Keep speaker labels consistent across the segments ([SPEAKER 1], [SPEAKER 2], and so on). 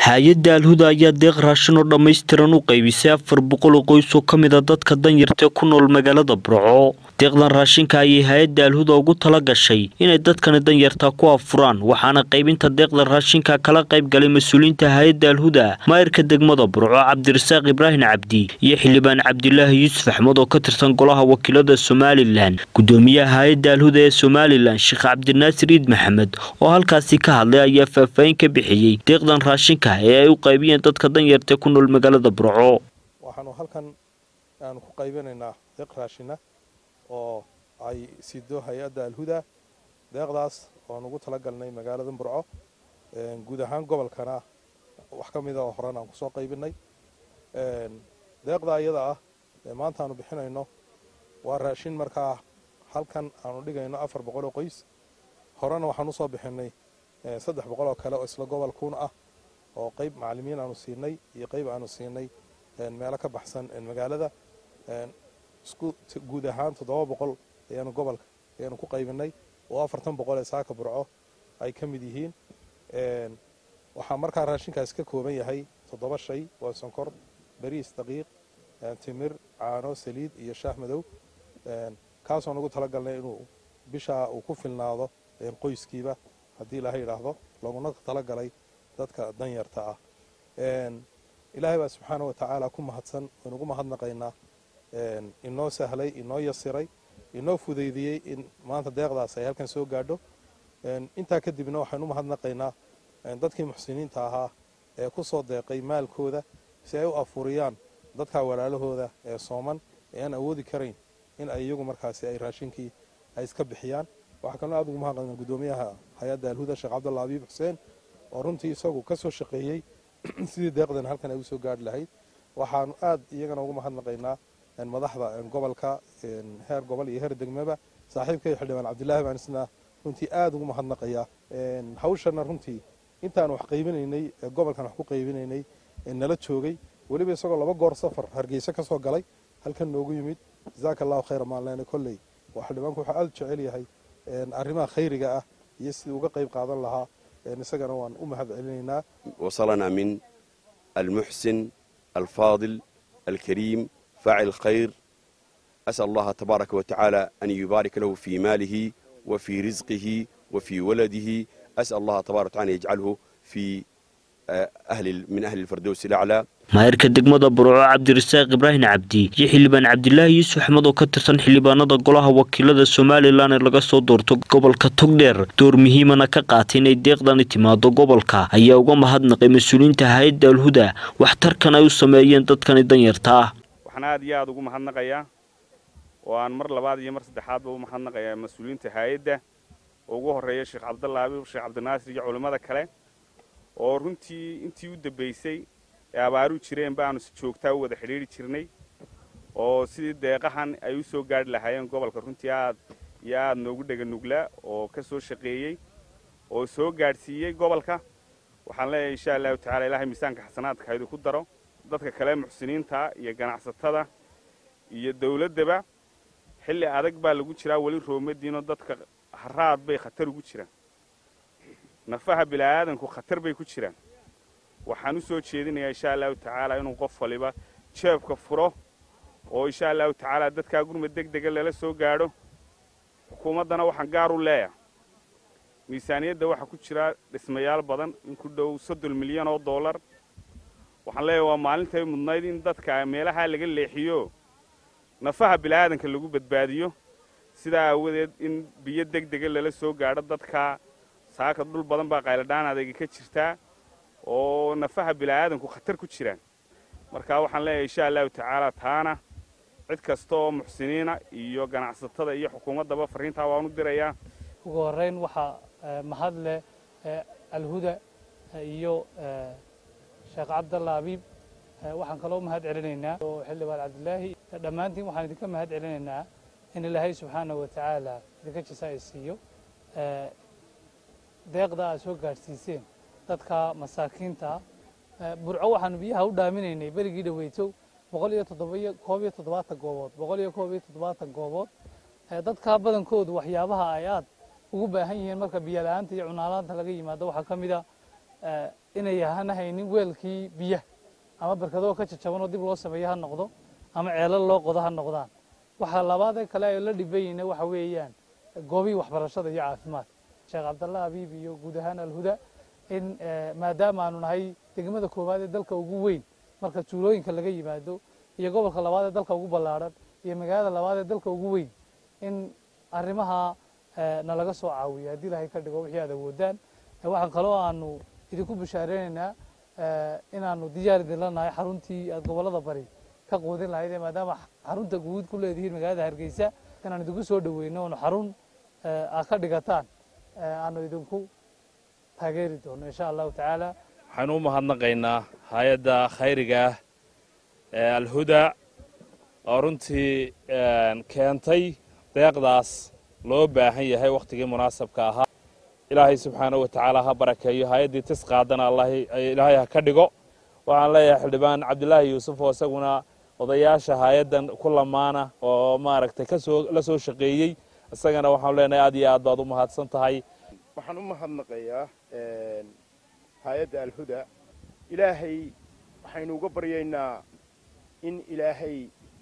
[SPEAKER 1] hay-adda alhuda ayaa deeq raashin oo dhammaystiran u qaybisay afar boqol oo qoys oo ka mid a dadka danyarta ku nool magaalada burco deeqdan raashinka ayay hay-adda alhuda ugu tala gashay inay dadkani danyarta ku afuraan waxaana qaybinta deeqda raashinka kala qayb galay mas-uuliyiinta hay-adda alhuda maayirka degmada burco cabdirasaaq ibraahim cabdi iyo xildhibaan cabdilaahi yuusuf axmed oo ka tirsan golaha wakiilada somalilan gudoomiyaha hay-adda alhuda ee somalilan sheekh cabdinaasir iid maxamed oo halkaasi ka hadlay ayaa faahfaahin ka bixiyey deeqdan raashinka ee ay u qaybiyeen dadka danyarta ku nool magaalada burco
[SPEAKER 2] waxaanu halkan aanu ku qaybinaynaa deeq raashina oo ay sido hay-adda alhuda deeqdaas oan ugu talagalnay magaalada burco guud ahaan gobolkana wax ka mida oo horan aan kusoo qaybinay deeqda iyada ah ee maanta aanu bixinayno waa raashin markaa halkan aanu dhigayno afar boqol oo qoys horena waxaan usoo bixinay saddex boqol oo kale oo isla gobolkuun ah oo qayb macalimiin aanu siinay iyo qayb aanu siinay meelo ka baxsan magaalada isku guud ahaan toddoba boqol ayaanu gobolka ayaanu ku qaybinay oo afartan boqol ee saaka burco ay ka mid yihiin waxaa markaa raashinkaas ka kooban yahay toddoba shay waa sonkor bariis daqiiq timir caano saliid iyo shaah madow kaasoo nugu talagalnay inuu bishaa uu ku filnaado qoyskiiba haddii ilaahay yidhaahdo looguna talagalay dadka danyarta ah ilaahay baa subxaana wa tacaala ku mahadsan waynugu mahadnaqaynaa inoo sahlay inoo yasiray inoo fudaydiyey in maanta deeqdaas ay halkan soo gaadho intaa kadibna waxaynu mahadnaqaynaa dadkii muxsiniinta ahaa ee ku soo deeqay maalkooda si ay u afuriyaan dadka walaalahooda ee sooman ee aan awoodi karayn in ay iyagu markaasi ay raashinkii ay iska bixiyaan waxaa kaloo aad ugu mahadnaqnaa gudoomiyaha hay-adda alhuda sheekh cabdalla abiib xuseen oo runtii isagu ka soo shaqeeyey sidii deeqdan halkan ay u soo gaadhi lahayd waxaanu aad iyagana ugu mahadnaqaynaa madaxda gobolka heer gobol iyo heer degmaba saaxiibkay xildhibaan cabdilaahi baan isna runtii aad ugu mahadnaqayaa hawshana runtii intaan wax qaybinaynay gobolkan wax ku qaybinaynay nala joogay weliba isagoo laba goor safar hargeysa ka soo galay halkan noogu yimid jasaaka allahu khayra maalleene kolley waa xildhibaanku wuxuu aad u jecel yahay arrimaha khayriga ah iyo sidii uga qayb qaadan lahaa isagana waan u mahad celinaynaa
[SPEAKER 3] wasalanaa min almuxsin alfaadil alkariim faacil alkhayr asal allaha tabaaraka wa tacaala an yubaarik lahu fii maalihi wa fii risqihi wa fii waladihi asal allaha tabarak wa taala an yajcalhu fii min ahli lfardowsi laclaa
[SPEAKER 1] maayirka degmada burco cabdirasaaq ibraahim cabdi iyo xildhibaan cabdilaahi yuusuf axmed oo ka tirsan xildhibaanada golaha wakiilada somalilan ee laga soo doorto gobolka togdheer door muhiimana ka qaatay inay deeqdani timaado gobolka ayaa uga mahadnaqay mas-uuliyiinta hay-adda alhuda waxtarkan ay u sameeyeen dadkani danyarta ah
[SPEAKER 4] waxaan aad iyo aad ugu mahadnaqayaa oo aan mar labaad iyo mar saddexaadba u mahadnaqayaa mas-uuliyiinta hay-adda oo ugu horreeya sheekh cabdalla abiib sheekh cabdinaasir iyo culimmada kale oo runtii intii u dambaysay ee abaaru jireen baanu si joogtaa u wada xidhiidri jirnay oo sidii deeqahan ay u soo gaadhi lahaayeen gobolka runtii aad iyo aad noogu dheganuglaa oo ka soo shaqeeyey oo soo gaadhsiiyey gobolka waxaan leeyahay insha allahu tacala ilaahay miisaanka xasanaadka haydu ku daro dadka kale muxsiniinta iyo ganacsatada iyo dawladdaba xilli adag baa lagu jiraa weli roomadiinoo dadka haraad bay khatar ugu jiraan nafaha bila'aadanku khatar bay ku jiraan waxaan u soo jeedinayaa insha allahu tacaala inuu qof waliba jeebka furo oo insha allahu tacaala dadkaa gurmad deg dega lala soo gaadho xukuumaddana waxaan gaar u leeyahay miisaaniyadda waxaa ku jira dhismayaal badan in ku dhow soddon milyan oo dollar waxaan leeyahay waa maalintay mudnayd in dadka meelahaa laga leexiyo nafaha bila'aadanka lagu badbaadiyo sidaa aawadeed in biyo deg dega lala soo gaadho dadka saaka dhul badan baa qayladhaan adayga ka jirtaa oo nafaha bila'aadanku khatar ku jiraan marka waxaan leeyahay insha allahu tacaala taana cid kasta oo muxsiniina iyo ganacsatada iyo xukuumaddaba farriintaa waan u dirayaa
[SPEAKER 5] ugu horrayn waxaa mahad leh alhuda iyo sheekh cabdalla abiib waxaan kaloo mahad celinaynaa oo xildhibaan cabdilaahi dhammaantiin waxaan idinka mahad celinaynaa in ilaahay subxaana wa tacaala idinka jisa ay siiyo deeqda aad soo gaadhsiiseen dadka masaakiinta burco waxaanu biyaha u dhaaminaynay berigii dhaweytow boqol iyo toddobiyo koob iyo toddobaatan goobood boqol iyo koob iyo toddobaatan goobood dadka badankoodu waxyaabaha ay aad ugu baahan yihiin marka biyo la-aanta iyo cunaalaanta laga yimaado waxaa ka mid a inay hana haynin weelkii biyaha ama barkadoo ka jajabanoo dib loo sameeyo ha noqdo ama ceelal loo qodo ha noqdaan waxaa labaadee kale ay la dhibayina waxa weeyaan goobihii waxbarashada iyo caafimaadka sheekh cabdallah abiib iyo guud ahaan alhuda in maadaama aanu nahay degmada koowaad ee dalka ugu weyn marka tuulooyinka laga yimaado iyo gobolka labaad ee dalka ugu ballaadhan iyo magaalada labaad ee dalka ugu weyn in arrimaha nalaga soo caawiyo haddii ilahay ka dhigo wixii aad awoodaan waxaan kaloo aanu idinku bishaareynayna inaanu diyaar idinla nahay xaruntii aad gobollada bari ka quudin lahayd maadaama xarunta guud ku leedihiin magaalada hargeysa inaan idinku soo dhaweyno oonu xarun aad ka dhigataan aanu idinku taageeri doono insha allahu tacaala
[SPEAKER 6] waxaynu u mahadnaqaynaa hay-adda khayriga ah ee alhuda oo runtii keentay deeqdaas loo baahan yahay wakhtigii munaasabka ahaa ilaahay subxaana wa tacaala ha barakeeyo hay-addii tis qaadana ilaahay ha ka dhigo waxaan leeyahay xildhibaan cabdilaahi yuusuf oo isaguna odayaasha hay-addan ku lamaana oo maaragtay kasoo la soo shaqeeyey isagana waxaanu leenahay aad iyo aad baad u mahadsan tahay
[SPEAKER 7] waxaan u mahadnaqayaa hay-adda alhuda ilaahay waxaynu uga baryaynaa in ilaahay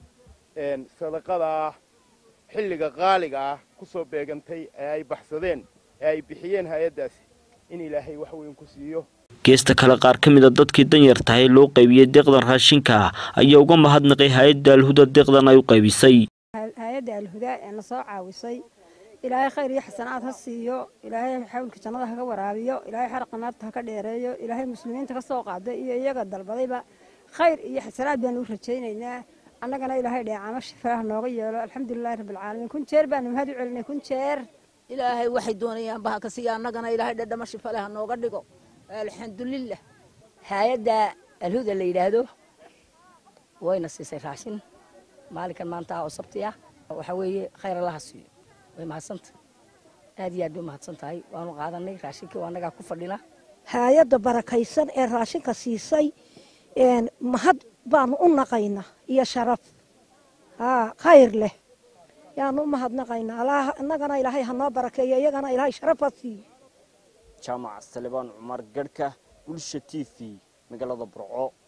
[SPEAKER 7] sadaqadaa xilliga qaaliga ah ku soo beegantay ee ay baxsadeen ee ay bixiyeen hay-addaasi in ilaahay wax weyn ku siiyo
[SPEAKER 1] geesta kale qaar ka mid a dadkii danyar tahay loo qaybiyey deeqdan raashinka ayaa uga mahadnaqay hay-adda alhuda deeqdan ay u qaybisay
[SPEAKER 8] hay-adda alhuda ee na soo caawisay ilaahay khayr iyo xasanaad ha siiyo ilaahay xawlka jannada haka waraabiyo ilaahay xaraqa naarta haka dheereeyo ilaahay muslimiinta ka soo qaaday iyo iyaga dalbadayba khayr iyo xasanaad baanu u rajaynaynaa annagana ilaahay dheecaamo shifaaha nooga yeelo alxamdulilahi rabbilcaalamiin kun jeer baanu mahad u celinay kun jeer
[SPEAKER 9] ilaahay waxay doonayaan baha ka siiya annagana ilaahay dhadhamo shifa leh ha nooga dhigo alxamdulilah
[SPEAKER 10] hay-adda alhuda la yidhaahdo wayna siisay raashin maalinkan maanta oo sabti ah waxa weeye khayr allaha siiyo way mahadsanta aad iyo aad bay umahadsan tahay waanu qaadanay raashinkii annagaa ku fadhina
[SPEAKER 8] hay-adda barakaysan ee raashinka siisay mahad baanu u naqaynaa iyo sharaf haa khayr leh yaanu u mahadnaqaynaa innagana ilaahay ha noo barakeeyo iyagana ilaahay sharaf ha siiyo
[SPEAKER 11] jaamac salebaan cumar garhka bulsha t v magaalada burco